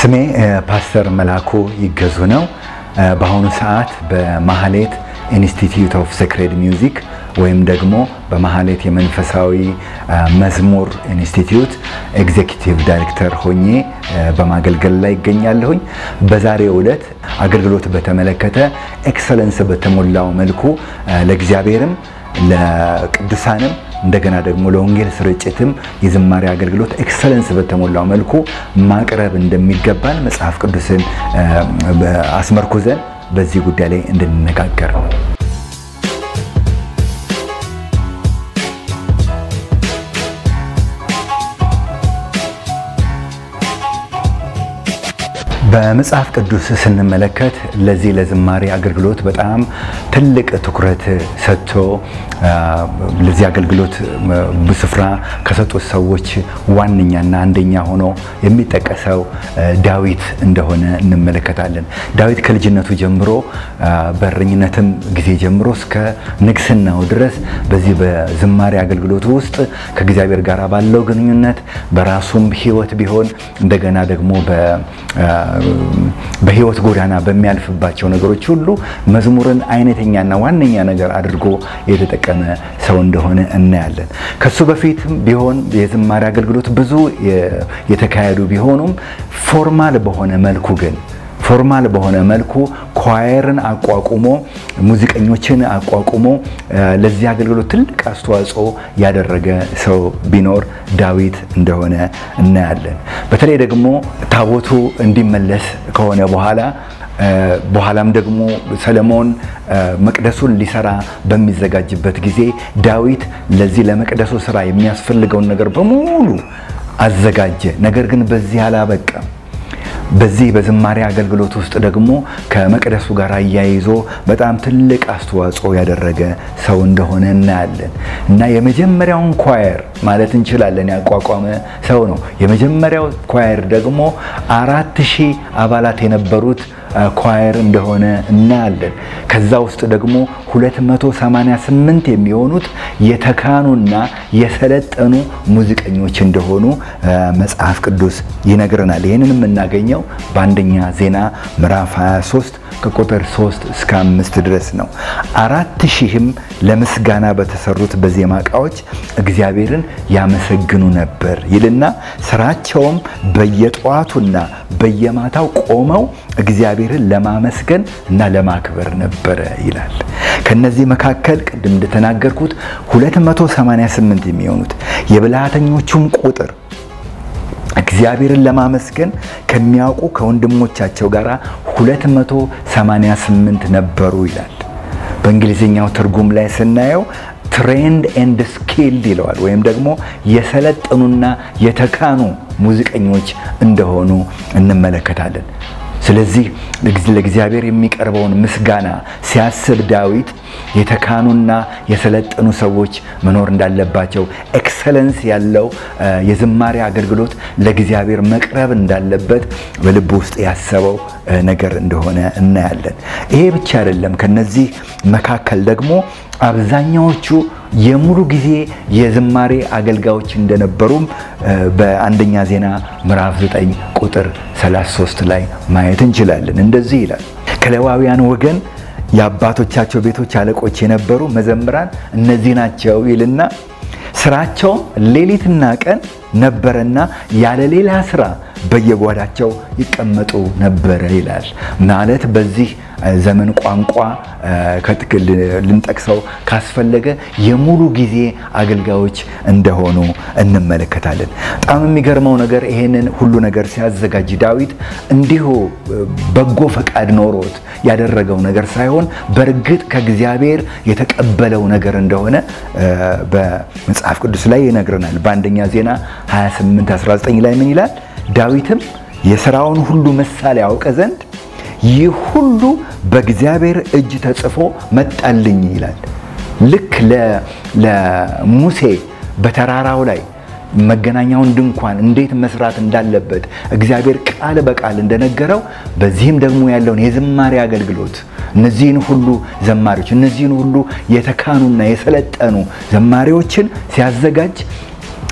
ስሜ ፓስተር መላኩ ይገዙ ነው። በአሁኑ ሰዓት በማህሌት ኢንስቲትዩት ኦፍ ሴክሬድ ሚውዚክ ወይም ደግሞ በማህሌት የመንፈሳዊ መዝሙር ኢንስቲትዩት ኤግዜኪቲቭ ዳይሬክተር ሆኜ በማገልገል ላይ ይገኛለሁኝ። በዛሬው ዕለት አገልግሎት በተመለከተ ኤክሰለንስ በተሞላው መልኩ ለእግዚአብሔርም ለቅዱሳንም እንደገና ደግሞ ለወንጌል ስርጭትም የዝማሬ አገልግሎት ኤክሰለንስ በተሞላው መልኩ ማቅረብ እንደሚገባን መጽሐፍ ቅዱስን አስመርኩዘን በዚህ ጉዳይ ላይ እንድንነጋገር ነው። በመጽሐፍ ቅዱስ ስንመለከት ለዚህ ለዝማሬ አገልግሎት በጣም ትልቅ ትኩረት ሰጥቶ ለዚህ አገልግሎት ስፍራ ከሰጡት ሰዎች ዋነኛና አንደኛ ሆኖ የሚጠቀሰው ዳዊት እንደሆነ እንመለከታለን። ዳዊት ከልጅነቱ ጀምሮ በእረኝነትም ጊዜ ጀምሮ እስከ ንግስናው ድረስ በዚህ በዝማሬ አገልግሎቱ ውስጥ ከእግዚአብሔር ጋር ባለው ግንኙነት በራሱም ሕይወት ቢሆን እንደገና ደግሞ በህይወት ጎዳና በሚያልፍባቸው ነገሮች ሁሉ መዝሙርን አይነተኛና ዋነኛ ነገር አድርጎ የተጠቀመ ሰው እንደሆነ እናያለን። ከሱ በፊትም ቢሆን የዝማሬ አገልግሎት ብዙ የተካሄዱ ቢሆኑም ፎርማል በሆነ መልኩ ግን ፎርማል በሆነ መልኩ ኳየርን አቋቁሞ ሙዚቀኞችን አቋቁሞ ለዚህ አገልግሎት ትልቅ አስተዋጽኦ ያደረገ ሰው ቢኖር ዳዊት እንደሆነ እናያለን። በተለይ ደግሞ ታቦቱ እንዲመለስ ከሆነ በኋላ በኋላም ደግሞ ሰለሞን መቅደሱን ሊሰራ በሚዘጋጅበት ጊዜ ዳዊት ለዚህ ለመቅደሱ ስራ የሚያስፈልገውን ነገር በሙሉ አዘጋጀ። ነገር ግን በዚህ አላበቃም። በዚህ በዝማሬ አገልግሎት ውስጥ ደግሞ ከመቅደሱ ጋር አያይዞ በጣም ትልቅ አስተዋጽኦ ያደረገ ሰው እንደሆነ እናያለን እና የመጀመሪያውን ኳየር ማለት እንችላለን ያቋቋመ ሰው ነው። የመጀመሪያው ኳየር ደግሞ አራት ሺህ አባላት የነበሩት ኳየር እንደሆነ እናያለን። ከዛ ውስጥ ደግሞ 288 የሚሆኑት የተካኑና የሰለጠኑ ሙዚቀኞች እንደሆኑ መጽሐፍ ቅዱስ ይነግረናል። ይህንን የምናገኘው በአንደኛ ዜና ምዕራፍ 23 ከቁጥር 3 እስከ 5 ድረስ ነው። አራት ሺህም ለምስጋና በተሰሩት በዜማ ዕቃዎች እግዚአብሔርን ያመሰግኑ ነበር ይልና ስራቸውም በየጠዋቱና በየማታው ቆመው እግዚአብሔርን ለማመስገን እና ለማክበር ነበረ ይላል። ከነዚህ መካከል ቅድም እንደተናገርኩት 288 የሚሆኑት የብልሃተኞቹም ቁጥር እግዚአብሔርን ለማመስገን ከሚያውቁ ከወንድሞቻቸው ጋር 288 ነበሩ ይላል። በእንግሊዝኛው ትርጉም ላይ ስናየው ትሬንድ ኤንድ ስኪልድ ይለዋል። ወይም ደግሞ የሰለጠኑና የተካኑ ሙዚቀኞች እንደሆኑ እንመለከታለን። ስለዚህ ለእግዚአብሔር የሚቀርበውን ምስጋና ሲያስብ ዳዊት የተካኑና የሰለጠኑ ሰዎች መኖር እንዳለባቸው፣ ኤክሰለንስ ያለው የዝማሬ አገልግሎት ለእግዚአብሔር መቅረብ እንዳለበት በልብ ውስጥ ያሰበው ነገር እንደሆነ እናያለን። ይሄ ብቻ አይደለም። ከነዚህ መካከል ደግሞ አብዛኛዎቹ የሙሉ ጊዜ የዝማሬ አገልጋዮች እንደነበሩም በአንደኛ ዜና ምዕራፍ 9 ቁጥር 33 ላይ ማየት እንችላለን። እንደዚህ ይላል ከሌዋውያን ወገን የአባቶቻቸው ቤቶች አለቆች የነበሩ መዘምራን እነዚህ ናቸው ይልና ስራቸውም ሌሊትና ቀን ነበረና ያለ ሌላ ስራ በየጓዳቸው ይቀመጡ ነበረ ይላል። ማለት በዚህ ዘመን ቋንቋ ልንጠቅሰው ካስፈለገ የሙሉ ጊዜ አገልጋዮች እንደሆኑ እንመለከታለን። በጣም የሚገርመው ነገር ይሄንን ሁሉ ነገር ሲያዘጋጅ ዳዊት እንዲሁ በጎ ፈቃድ ኖሮት ያደረገው ነገር ሳይሆን በእርግጥ ከእግዚአብሔር የተቀበለው ነገር እንደሆነ በመጽሐፍ ቅዱስ ላይ ይነግረናል። በአንደኛ ዜና 28 19 ላይ ምን ይላል? ዳዊትም የሥራውን ሁሉ ምሳሌ ያውቀ ዘንድ ይህ ሁሉ በእግዚአብሔር እጅ ተጽፎ መጣልኝ ይላል። ልክ ለሙሴ በተራራው ላይ መገናኛውን ድንኳን እንዴት መስራት እንዳለበት እግዚአብሔር ቃል በቃል እንደነገረው በዚህም ደግሞ ያለውን የዝማሬ አገልግሎት እነዚህን ሁሉ ዘማሪዎች እነዚህን ሁሉ የተካኑና የሰለጠኑ ዘማሪዎችን ሲያዘጋጅ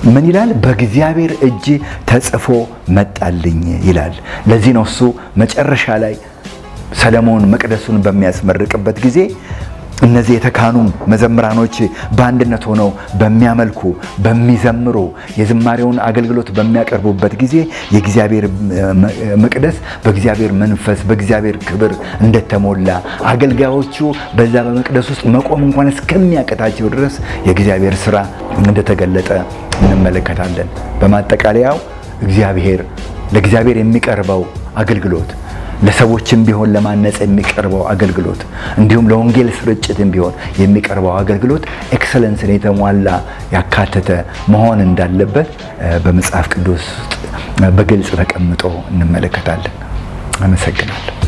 ምን ይላል? በእግዚአብሔር እጅ ተጽፎ መጣልኝ ይላል። ለዚህ ነው እሱ መጨረሻ ላይ ሰለሞን መቅደሱን በሚያስመርቅበት ጊዜ እነዚህ የተካኑ መዘምራኖች በአንድነት ሆነው በሚያመልኩ በሚዘምሩ የዝማሬውን አገልግሎት በሚያቀርቡበት ጊዜ የእግዚአብሔር መቅደስ በእግዚአብሔር መንፈስ በእግዚአብሔር ክብር እንደተሞላ አገልጋዮቹ በዛ በመቅደስ ውስጥ መቆም እንኳን እስከሚያቀታቸው ድረስ የእግዚአብሔር ስራ እንደተገለጠ እንመለከታለን። በማጠቃለያው እግዚአብሔር ለእግዚአብሔር የሚቀርበው አገልግሎት ለሰዎችም ቢሆን ለማነጽ የሚቀርበው አገልግሎት እንዲሁም ለወንጌል ስርጭትም ቢሆን የሚቀርበው አገልግሎት ኤክሰለንስን የተሟላ ያካተተ መሆን እንዳለበት በመጽሐፍ ቅዱስ ውስጥ በግልጽ ተቀምጦ እንመለከታለን። አመሰግናለሁ።